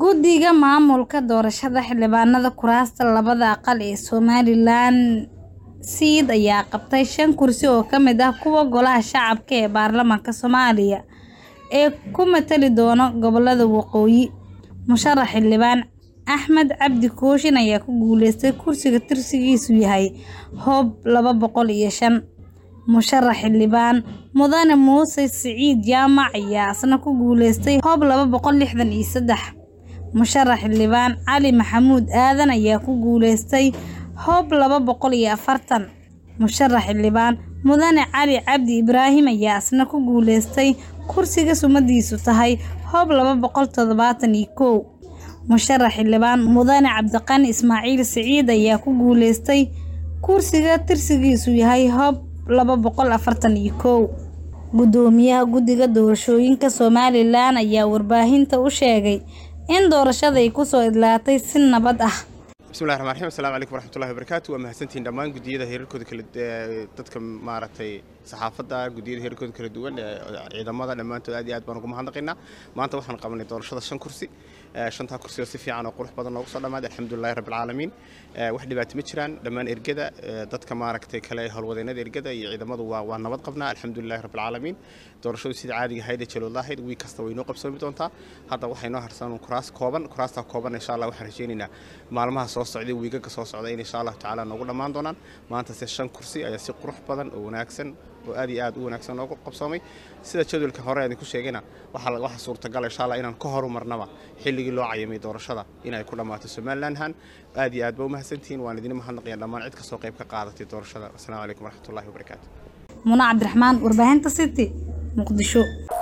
Guddiga Maamulka Doorashada Xildhibaanada Kuraasta labada aqal ee Somalilan SEED ayaa qabtay shan kursi oo ka mid ah kuwa Golaha Shacabka ee Baarlamaanka Soomaaliya ee ku matali doona gobollada Waqooyi. Musharax xildhibaan Axmed Cabdi Kooshin ayaa ku guuleystay kursiga tirsigiisu yahay Hoob laba boqol iyo shan. Musharax xildhibaan Mudane Muuse Siciid Jaamac ayaa isna ku guuleystay Hoob laba boqol lixdan iyo seddex. Musharax xildhibaan Cali Maxamuud Aadan ayaa ku guuleystay Hoob laba boqol iyo afartan. Musharax xildhibaan Mudane Cali Cabdi Ibraahim ayaa isna ku guuleystay kursiga sumadiisu tahay Hoob laba boqol todobatan iyo kow. Musharax xildhibaan Mudane Cabdiqani Ismaaciil Siciid ayaa ku guuleystay kursiga tirsigiisu yahay Hoob laba boqol afartan iyo kow. Guddoomiyaha Guddiga Doorashooyinka Somalilan ayaa warbaahinta u sheegay in doorashada ay ku soo idlaatay si nabad ah. bismillahi raxmaan raxiim assalaamu calaykum waraxmatullahi wabarakaatu waa mahadsantihiin dhammaan guddiyada heerarkooda kala ee dadka maaragtay saxaafadda guddiyada heerarkooda kala duwan ee ciidamada dhammaantood aad iyo aad baan ugu mahadnaqaynaa maanta waxaan qabanay doorashada shan kursi shantaa kursi oo si fiican oo qurux badan noogu soo dhammaaday alxamdulillahi rabbil caalamiin wax dhibaato ma jiraan dhammaan ergada dadka maaragtay kale howlwadeennada ergada iyo ciidamadu waa waa nabad qabnaa alxamdulillahi rabbil caalamiin doorashadu sida caadiga ahayd ee jalood lahayd wiig kasta way noo qabsoomi doontaa hadda waxay noo harsan kuraas kooban kuraastaa kooban insha allah waxaan rajaynaynaa maalmaha soo socday wiigaga soo socda in insha allah tacaala noogu dhammaan doonaan maanta se shan kursi ayaa si qurux badan oo wanaagsan oo aad iyo aad u wanaagsan noogu qabsoomay sida jadwalka hore aan ku sheegayna waxaa waxa suurtagal insha allah inaan ka horumarnaba xilligii loo cayamay doorashada inay ku dhammaato somalilanhan aad iyo aad ba u mahadsantihiin waan idin mahadnaqaya dhammaan cid kastoo qayb ka qaadatay doorashada assalaamu calaykum waraxmatullahi wabarakaatu Muna Cabdiraxmaan warbaahinta City Muqdisho.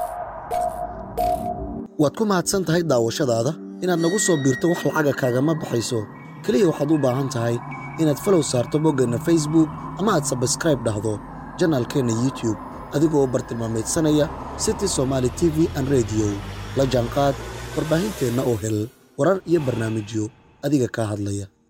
waad ku mahadsan tahay daawashadaada inaad nagu soo biirto wax lacaga kaagama baxayso keliya waxaad u baahan tahay inaad falow saarto boggeenna facebook ama aad sabskraib dhahdo janaalkeenna youtube adigoo bartilmaameedsanaya city somaali t v an rediyo la jaanqaad warbaahinteenna oo hel warar iyo barnaamijyo adiga kaa hadlaya